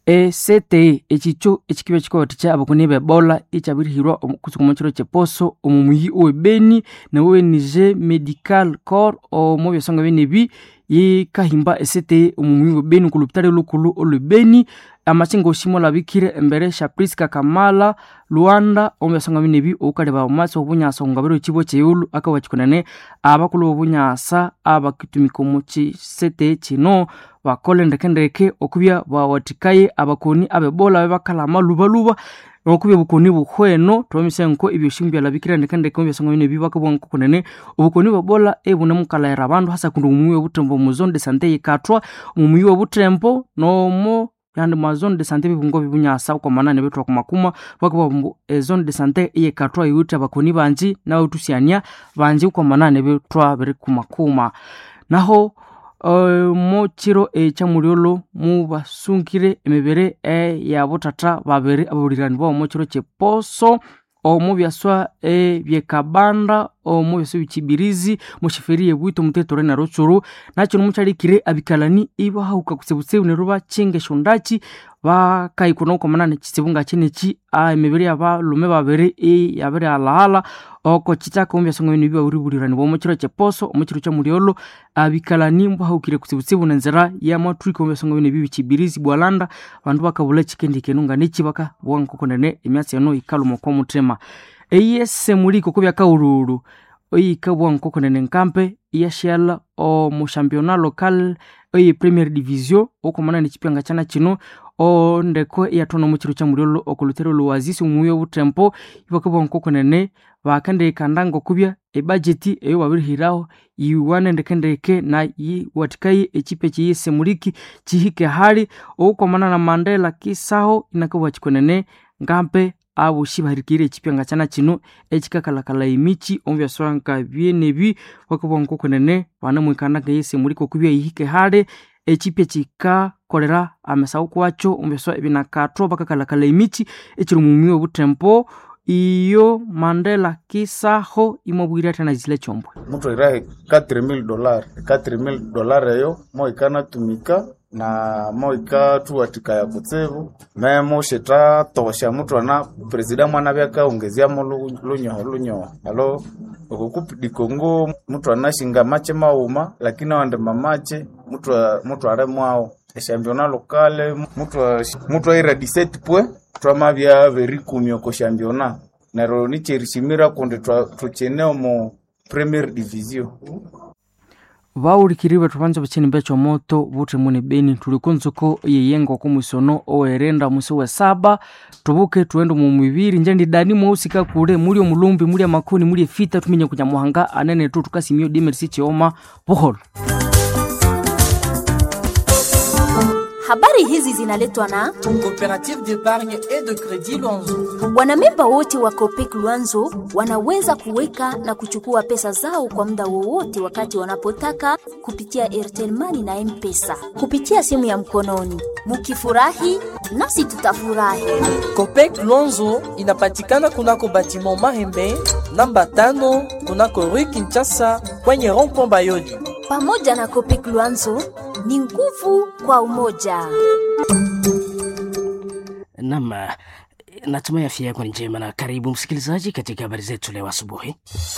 esete echicho echikiba chikowathikya abakoni b'ebola ikyabirihirwa omu- kutsuka omu kiro kyeposo omu muyi owebeni nawenije medical corps omu byasonga byenebi yikahimba esete omu muyi webeni kulupitale lukulu olwebeni amachinga oshimo labikire embere sha priska kamala luanda omu byasonga byenebi oukaleba omwatsi obunyasa omungabiro ekibo kyeyulu akawachikunene abakulu b'obunyasa abakitumika omu kisete kino bakole ndekendeke okubya bawathikaye abakoni abebola bebakalama lubaluba okubya obukoni buhweno twamisa nko ebyoshimu byalabikire ndekendeke omu byasonga byenebi bakabugha nko kunene obukoni bwebola ebunemukalhaira abandu hasa kundi omu muyi w'obutembo omu zone de sante yikathwa omu muyi w'obutembo n'omu yandi mwa zone de sante bibungo bibunyasa okwamanane bethu akumakuma bakabugha mbu ezone de sante eyikathwa yiwithe abakoni banji nabawithusyania banji okwamanane bethwa biri kumakuma naho uh, mu kiro ekyamulyolo mubasungire emibiri eyabuthatha babiri ababulirani babo mu kiro kyeposo omu byaswa ebyekabanda omu byaswa ebyekibirizi mu shiferi yebwito omutetore na rutsuru nakyo nimukyalikire abikalani ibahahuka kutsibutsibu neryo bakinga eshondaki bakayikuna okwamanane kitsibu ngakineki ah, emibiri yabalume babiri iyabiri halahala oko kikyaka omu byasonga bino byabiribulirani omu kiro kyeposo omu kiro kyamulyolo abikalani mbahahukire kutsibutsibu nenzira yamathwika omu byasonga bino ebi bikibirizi bwalanda abandu bakabulha ekikendikenu nganeki bakabugha nkokunene emyatsi eno yikaluma okw'omuthima eyesemuliko okubya kaululu eyikabugha nkokunene nkampe iyasyala omu championnat local eye premier division okwamanane ekipyanga kyana kino ondeko iyathwana omu kiro kyamulyolo okulutero luwazisi omuyi obutempo ibakabugha nkokunene bakendikanda ngokubya ebudgeti eyo babirihiraho yiwana ndekendeke na yiwathikaye ekipe ekyeyesemuliki kihike hali okwamanana na mandela kisaho inakabugha kikunene ngampe abosi bahirikire ekipyanga kyana kino ekikakalakala emichi omu byaswanka byenebi bakabugha nkokunene banemwikanda ngeyesemuliki okubya yihike hali ekipe kikakolera amesahu kwakyo omu byaswa ebinakathwa bakakalakala emichi ekiri omu muyi obutempo iyo mandela kisaho imwabwire athana zile kyombwe muthu airahe 4000 dollar 4000 dollar eyo moikanatumika na moikathuwathikaya kutsibu me mushithatosha muthu ana presida mwana byakaongezyamo lu- lunyoho lunyoho alo okukupi kongo muthu anashinga mache mauma lakini awandi mamache muthu a- muthu alemwawo eshampiona lokale muthu a- muthu aira 17 pwe twamabya berikumi oko shampiona neryo nikyerishimira kundi twa- thukyine omu premier division bawulikiri bethu banza bukyeni bekyomoto buthemu ne beni thuli kunzuko yeyenga oku mwisono owerenda mwisi wesaba tubuke tuende mu mibiri nje ndidani mwausika kule muli omulumbi muli amakoni muli efita tuminye kunyamuhanga anene tu tukasimio dimerisi chioma buholo Habari hizi zinaletwa na Coopérative d'épargne et de crédit Luanzo. wanamemba wote wa Copec Luanzo wanaweza kuweka na kuchukua pesa zao kwa muda wowote wakati wanapotaka kupitia Airtel Money na M-Pesa kupitia simu ya mkononi. Mukifurahi nasi tutafurahi. Copec Luanzo inapatikana kunako batiment Mahembe namba tano kunako Rue Kinshasa kwenye rond-point Bayoli. Pamoja na Copec Luanzo ni nguvu kwa umoja. Nam, natumai afya yako ni njema na karibu msikilizaji katika habari zetu leo asubuhi.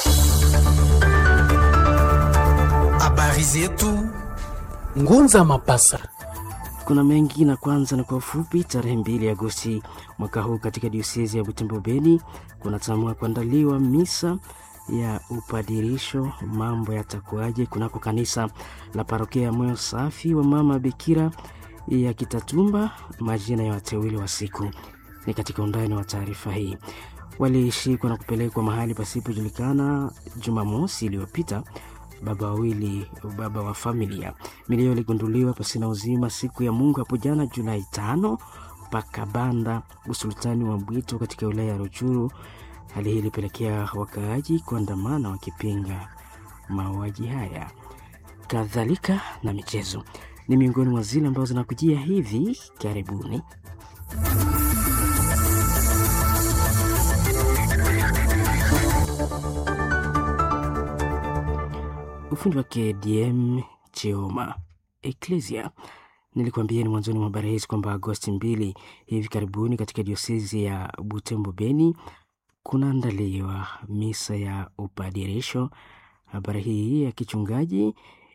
Habari zetu Ngunza Mapasa. Kuna mengi na kwanza na kwa ufupi, tarehe mbili Agosti mwaka huu katika diosezi ya Butembo Beni kunatamua kuandaliwa misa ya upadirisho. Mambo yatakuwaje kunako kanisa la parokia ya Moyo Safi wa Mama Bikira ya Kitatumba? Majina ya wateule wa siku ni katika undani wa taarifa hii. Walishikwa na kupelekwa mahali pasipojulikana Jumamosi iliyopita baba wawili baba wa familia milio iligunduliwa pasina uzima siku ya Mungu hapo jana Julai tano Pakabanda, usultani wa Bwito katika wilaya ya Ruchuru. Hali hii ilipelekea wakaaji kuandamana wakipinga mauaji haya. Kadhalika na michezo ni miongoni mwa zile ambazo zinakujia hivi karibuni. ufundi wake DM Cheoma Ecclesia Nilikuambia ni mwanzoni mwa habari hizi kwamba Agosti mbili hivi karibuni katika diosezi ya Butembo Beni kunaandaliwa misa ya upadirisho. Habari hii ya kichungaji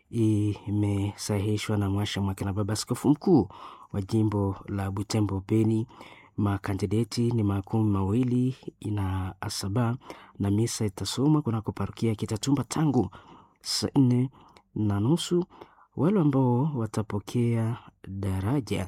imesahihishwa na mwasha mwake na baba askofu mkuu wa jimbo la Butembo Beni. Makandideti ni makumi mawili na saba na misa itasomwa kunako parokia Kitatumba tangu saa nne na nusu. Wale ambao watapokea daraja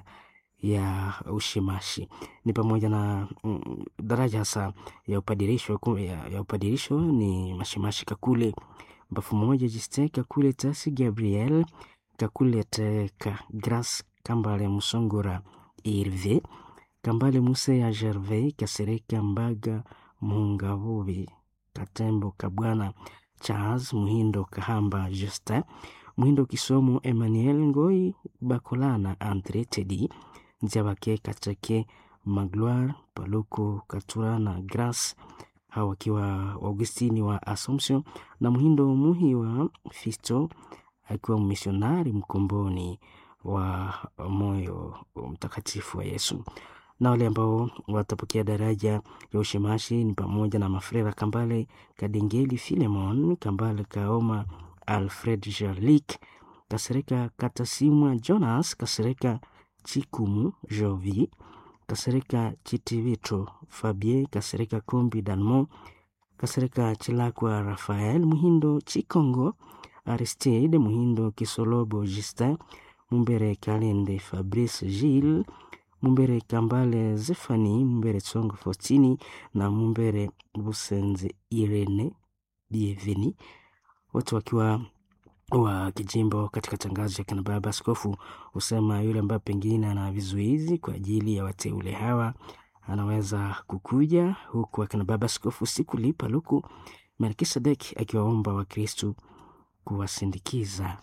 ya ushimashi ni pamoja na mm, daraja hasa ya upadirisho, ya, ya upadirisho ni mashimashi Kakule Mbafu moja Jiste Kakule Tasi Gabriel Kakule Teka Grace Kambale Musongora Irve Kambale Muse ya Gervais Kasereka Mbaga Mungavubi Katembo Kabwana Charles Muhindo Kahamba Justin Muhindo Kisomo Emmanuel Ngoi Bakolana Andre Tedi Nziabake Kachake Magloire Paluku Katura na Grace hawa wakiwa Augustini wa Assumption na Muhindo Muhi wa Fisto akiwa misionari mkomboni wa moyo mtakatifu wa Yesu. Na wale ambao watapokea daraja ya ushimashi ni pamoja na Mafrera Kambale Kadengeli Filemon Kambale Kaoma Alfred Jarlik Kasereka Katasimwa Jonas Kasereka Chikumu Jovi Kasereka Chitivito Fabien Kasereka Kombi Dalmo Kasereka Chilakwa Rafael Muhindo Chikongo Aristide Muhindo Kisolobo Justin Mumbere Kalende Fabrice Gilles Mumbere Kambale Zefani Mumbere Tsongo Faustini na Mumbere Busenze Irene Bienveni wote wakiwa wa kijimbo katika tangazo ya kina baba askofu husema yule ambaye pengine ana vizuizi kwa ajili ya wateule hawa anaweza kukuja huku akina baba askofu sikulipa luku Melkisedek akiwaomba Wakristu kuwasindikiza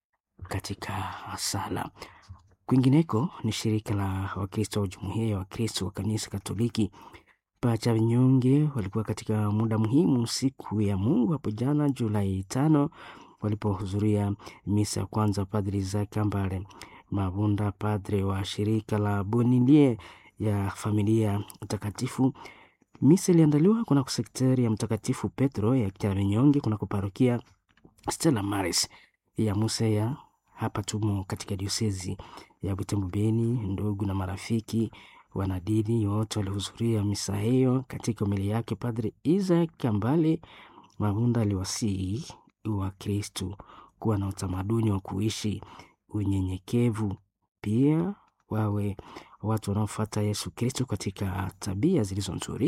katika sala. Kwingineko ni shirika la Wakristo wa jumuiya ya Wakristo wa kanisa Katoliki pacha vinyonge walikuwa katika muda muhimu siku ya Mungu hapo jana Julai tano walipohudhuria misa ya kwanza. Padri Isaac Kambale Mabunda, padre wa shirika la Bonilie ya familia takatifu. Misa iliandaliwa kunako sekteri ya Mtakatifu Petro ya Kyavinyonge kunako parokia Stella Maris ya Musea. Hapa tumo katika diosezi ya Butembo Beni. Ndugu na marafiki wanadini wote walihudhuria misa hiyo. Katika umili yake, Padre Isaac Kambale Mabunda aliwasihi wa Kristu kuwa na utamaduni wa kuishi unyenyekevu, pia wawe watu wanaofuata Yesu Kristu katika tabia zilizo nzuri.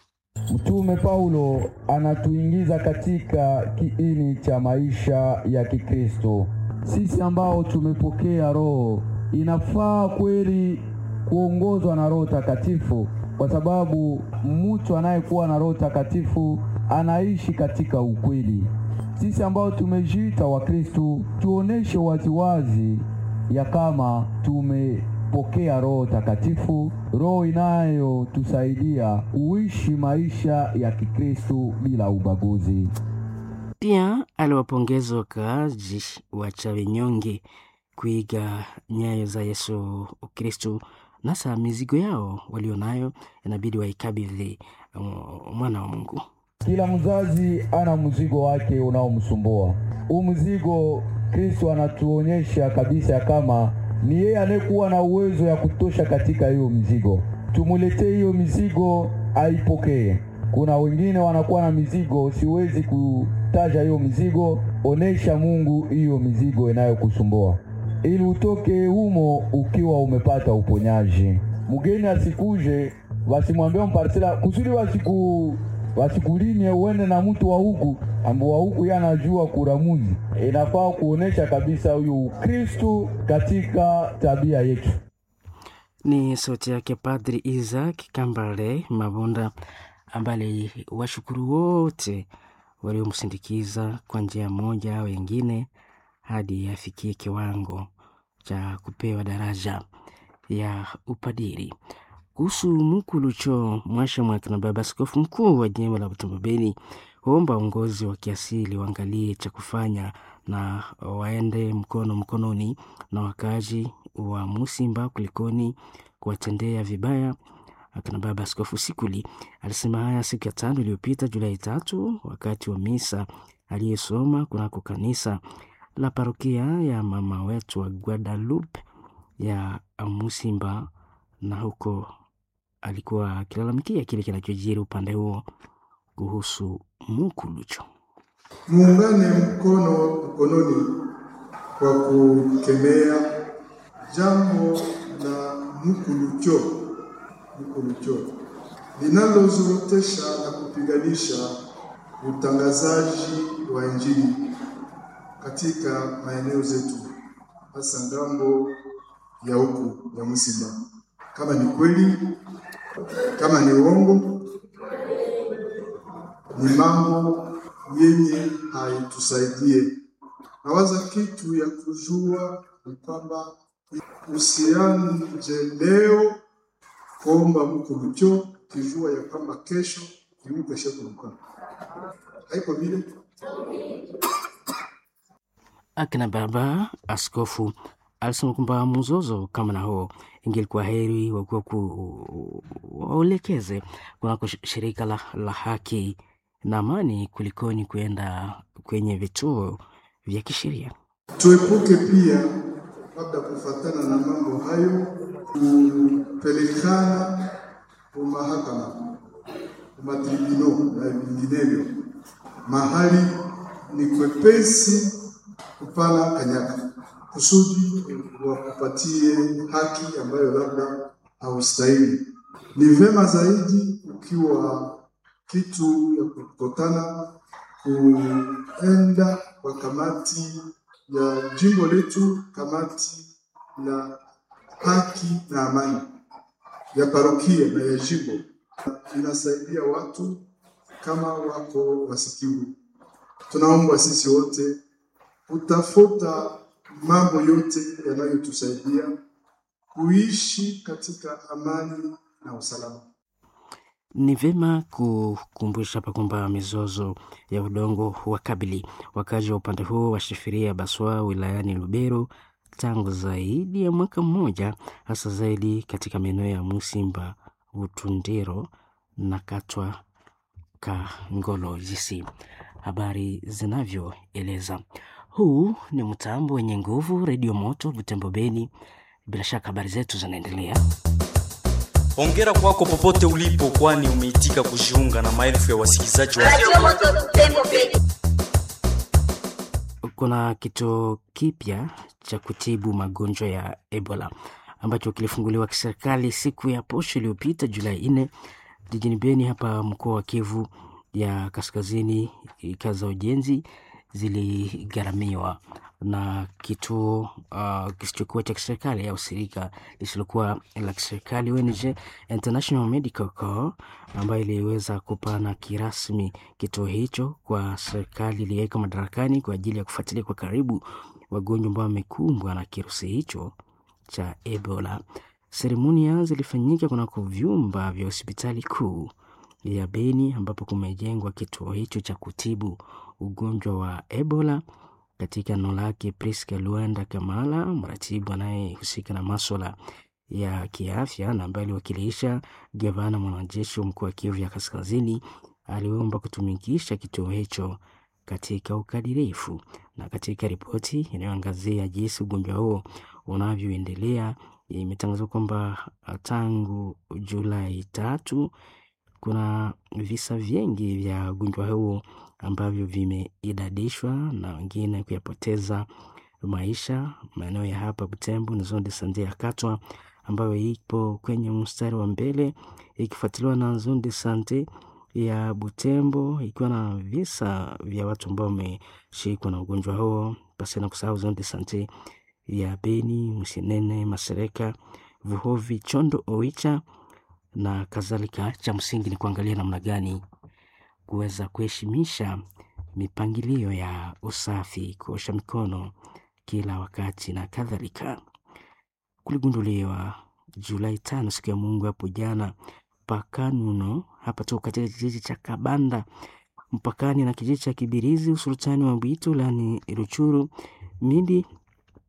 Mtume Paulo anatuingiza katika kiini cha maisha ya Kikristo. Sisi ambao tumepokea Roho, inafaa kweli kuongozwa na Roho Takatifu, kwa sababu mtu anayekuwa na Roho Takatifu anaishi katika ukweli. Sisi ambao tumejiita Wakristu tuoneshe waziwazi ya kama tumepokea Roho Takatifu, roho inayotusaidia uishi maisha ya Kikristu bila ubaguzi. Pia aliwapongeza wakaaji wa Chavinyonge kuiga nyayo za Yesu Kristu, nasa mizigo yao walionayo inabidi waikabidhi mwana wa Mungu. Kila mzazi ana mzigo wake unaomsumbua. Huu mzigo Kristo anatuonyesha kabisa ya kama ni yeye anayekuwa na uwezo ya kutosha katika hiyo mzigo. Tumuletee hiyo mizigo aipokee. Kuna wengine wanakuwa na mizigo, siwezi kutaja hiyo mizigo. Onesha Mungu hiyo mizigo inayokusumbua ili utoke humo ukiwa umepata uponyaji. Mgeni asikuje wasimwambie mparsela kusudi wasiku wasikulimie uende na mtu wa huku ambao wa huku yeye anajua kuramuzi. Inafaa kuonesha kabisa huyo Ukristu katika tabia yetu. Ni sauti yake Padri Isaac Kambale Mabunda ambaye washukuru wote waliomsindikiza kwa njia moja au wengine hadi afikie kiwango cha kupewa daraja ya upadiri. Kuhusu Mukulucho Mwasha Mwaka na baba askofu mkuu wa jimbo la Butembo Beni huomba uongozi wa kiasili waangalie cha kufanya na waende mkono mkononi na wakazi wa Musimba kulikoni kuwatendea vibaya akina baba Askofu Sikuli alisema haya siku ya tano iliyopita Julai tatu wakati wa misa aliyesoma kunako kanisa la parokia ya mama wetu wa Guadalupe ya Musimba, na huko alikuwa akilalamikia kile kinachojiri upande huo kuhusu Mukulucho. Muungane mkono mkononi kwa kukemea jambo la Mukulucho Mukulucho linalozorotesha na kupiganisha utangazaji wa Injili katika maeneo zetu, hasa ngambo ya huku ya Musimba. Kama ni kweli, kama ni uongo, ni mambo yenye haitusaidie. Nawaza kitu ya kujua ni kwamba usianje leo kuomba Mukulucho kijua ya kwamba kesho imukeshe kuluka, haiko vile. Akina baba askofu alisema kwamba mzozo kama na huo ingelikuwa heri wakuwa waelekeze kunako shirika la, la haki na amani kulikoni kuenda kwenye vituo vya kisheria. Tuepuke pia labda kufatana na mambo hayo kupelekana umahakama umatribino na vinginevyo, mahali ni kwepesi kupana kanyaka kusudi wakupatie haki ambayo labda haustahili. Ni vema zaidi ukiwa kitu ya kukutana kuenda kwa kamati ya jimbo letu, kamati la haki na amani ya parokia na ya jimbo, inasaidia watu kama wako wasikivu. Tunaomba sisi wote kutafuta mambo yote yanayotusaidia kuishi katika amani na usalama. Ni vyema kukumbusha hapa kwamba mizozo ya udongo wakabili wakazi wa upande huo wa Shifiria Baswa wilayani Lubero tangu zaidi ya mwaka mmoja, hasa zaidi katika maeneo ya Musimba, Utundiro na Katwa Kangolo jisi habari zinavyoeleza. Huu ni mtambo wenye nguvu, Redio Moto Butembo Beni. Bila shaka habari zetu zinaendelea. Hongera kwako popote ulipo, kwani umeitika kujiunga na maelfu ya wasikilizaji wa Kuna kituo kipya cha kutibu magonjwa ya Ebola ambacho kilifunguliwa kiserikali siku ya posho iliyopita Julai nne jijini Beni hapa mkoa wa Kivu ya Kaskazini. Kazi za ujenzi ziligharamiwa na kituo uh, kisichokuwa cha kiserikali au shirika lisilokuwa la kiserikali ONG International Medical Corps ambayo iliweza kupana kirasmi kituo hicho kwa serikali iliyoweka madarakani kwa ajili ya kufuatilia kwa karibu wagonjwa ambao wamekumbwa na kirusi hicho cha Ebola. Seremonia zilifanyika kunako vyumba vya hospitali kuu ya Beni ambapo kumejengwa kituo hicho cha kutibu ugonjwa wa Ebola. Katika eneo lake, Priska Luanda Kamala, mratibu anayehusika na maswala ya kiafya na ambaye aliwakilisha gavana mwanajeshi wa mkoa wa Kivu ya Kaskazini, aliomba kutumikisha kituo hicho katika ukadirifu. Na katika ripoti inayoangazia jinsi ugonjwa huo unavyoendelea, imetangazwa kwamba tangu Julai tatu kuna visa vingi vya ugonjwa huo ambavyo vimeidadishwa na wengine kuyapoteza maisha maeneo ya hapa Butembo na zone de sante ya Katwa ambayo ipo kwenye mstari wa mbele ikifuatiliwa na zone de sante ya Butembo ikiwa na visa vya watu ambao wameshikwa na ugonjwa huo, pasi na kusahau zone de sante ya Beni, Msinene, Masereka, Vuhovi, Chondo, Oicha na kadhalika. Cha msingi ni kuangalia namna gani kuweza kuheshimisha mipangilio ya usafi, kuosha mikono kila wakati na kadhalika. Kuligunduliwa Julai tano, siku ya Mungu hapo jana, Pakanuno hapa tu katika kijiji cha Kabanda mpakani na kijiji cha Kibirizi usultani wa Bwito lani Ruchuru mindi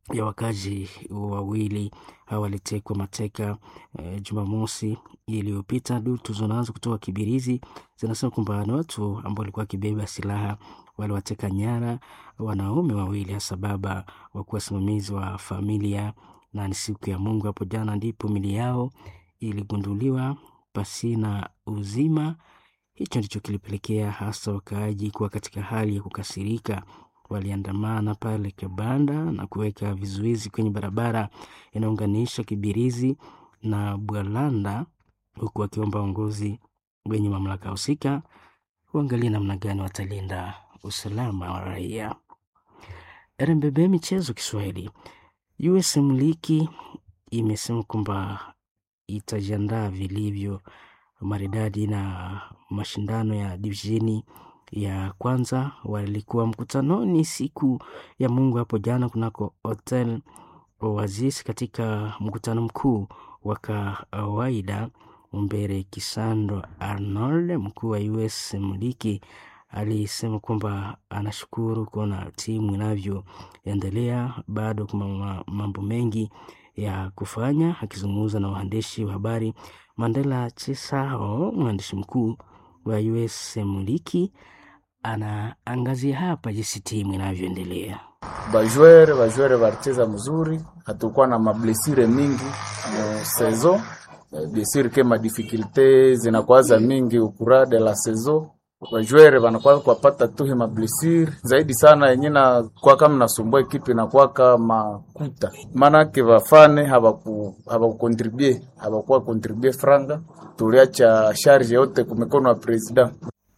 ya wakazi wawili hao walitekwa mateka e, Jumamosi iliyopita. Duru tulizonazo kutoka Kibirizi zinasema kwamba ni watu ambao walikuwa wakibeba silaha waliwateka nyara wanaume wawili, hasa baba wa kuwa wasimamizi wa familia, na ni siku ya Mungu hapo jana ndipo mili yao iligunduliwa pasina uzima. Hicho ndicho kilipelekea hasa wakaaji kuwa katika hali ya kukasirika. Waliandamana pale Kabanda na kuweka vizuizi kwenye barabara inaunganisha Kibirizi na Bwalanda, huku wakiomba uongozi wenye mamlaka husika uangalie namna gani watalinda usalama wa raia. RMBB Michezo Kiswahili, USM Liki imesema kwamba itajiandaa vilivyo maridadi na mashindano ya divisheni ya kwanza. Walikuwa mkutanoni siku ya Mungu hapo jana kunako Hotel Oasis katika mkutano mkuu wa kawaida. Umbere Kisando Arnold, mkuu wa US Mliki, alisema kwamba anashukuru kuona timu inavyoendelea. Bado kuna mambo mengi ya kufanya. Akizungumza na waandishi wa habari, Mandela Chisao, mwandishi mkuu wa US Mliki, anaangazia hapa jinsi timu inavyoendelea. Bajwere bajwere balicheza mzuri, hatukuwa na mablesire mingi mu saison bien sur que ma difficulté zinakuwaza mingi ukura de la saison bajwere banakuwa kwapata tu ma blessure zaidi sana yenye na kwa kama nasumbua ekipe na kwa kama kuta maana ke bafane habaku habakukontribue habakuwa kontribue franga tuliacha charge yote kumikono wa president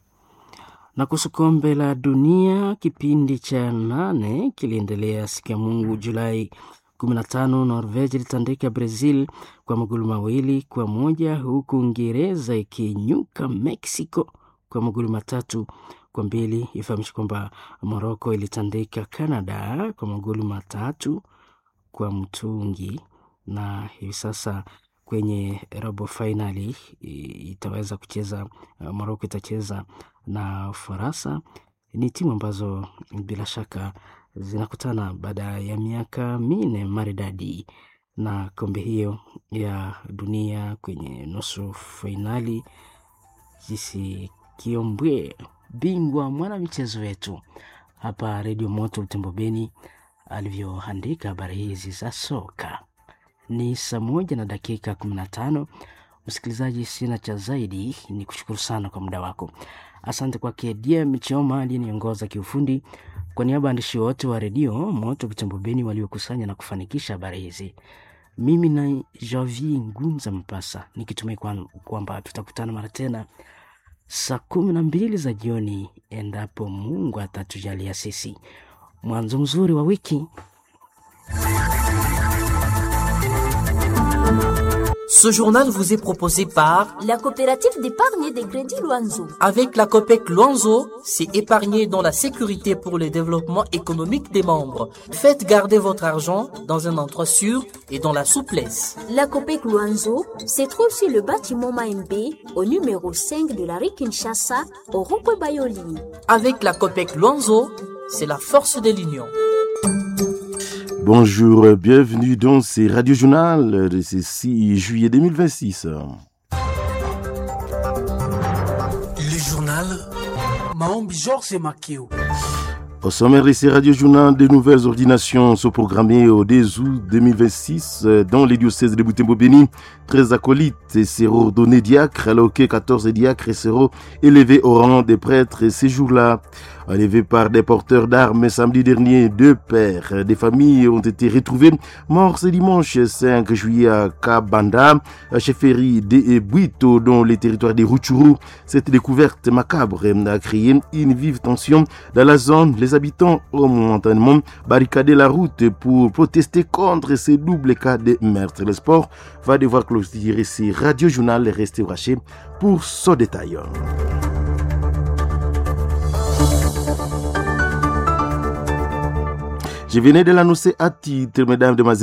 na kuhusu kombe la dunia kipindi cha nane kiliendelea siku ya Mungu Julai 15. Norvegi ilitandika Brazil kwa magoli mawili kwa moja huku Uingereza ikinyuka Mexico kwa magoli matatu kwa mbili. Ifahamishi kwamba Morocco ilitandika Canada kwa magoli matatu kwa mtungi, na hivi sasa kwenye robo fainali itaweza kucheza Morocco itacheza na Ufaransa. Ni timu ambazo bila shaka zinakutana baada ya miaka minne maridadi na kombe hiyo ya dunia kwenye nusu fainali. Jisi Kiombwe, bingwa mwana michezo wetu hapa Redio Moto Butembo Beni, alivyoandika habari hizi za soka. Ni saa moja na dakika kumi na tano. Msikilizaji, sina cha zaidi, ni kushukuru sana kwa muda wako. Asante kwake DM Choma aliyeniongoza kiufundi. Kwa niaba ya waandishi wote wa redio Moto Butembo Beni waliokusanya na kufanikisha habari hizi, mimi na Javi Ngunza Mpasa nikitumai kwamba tutakutana mara tena saa kumi na mbili za jioni, endapo Mungu atatujalia sisi. Mwanzo mzuri wa wiki. Ce journal vous est proposé par la coopérative d'épargne des crédits Luanzo. Avec la COPEC Luanzo, c'est épargner dans la sécurité pour le développement économique des membres. Faites garder votre argent dans un endroit sûr et dans la souplesse. La COPEC Luanzo se trouve sur le bâtiment Maembe au numéro 5 de la rue Kinshasa au rond Bayoli. Avec la COPEC Luanzo, c'est la force de l'union. Bonjour, bienvenue dans ce Radio Journal de ce 6 juillet 2026. Le journal Maombi Georges Makeo. Au sommaire de ces Radio Journal, de nouvelles ordinations sont programmées au 2 août 2026 dans les diocèses de Boutembo-Béni. 13 acolytes seront ordonnés diacres, alors que 14 diacres seront élevés au rang des prêtres ces jours-là. Enlevés par des porteurs d'armes samedi dernier, deux pères des familles ont été retrouvés morts ce dimanche 5 juillet à Kabanda, chefferie de Buito, dans les territoires des Rutshuru. Cette découverte macabre a créé une vive tension dans la zone. Les habitants ont momentanément barricadé la route pour protester contre ces doubles cas de meurtre. Le sport va devoir clôturer ces radio-journal et rester raché pour ce détail. Je venais de l'annoncer à titre, mesdames, demoiselles.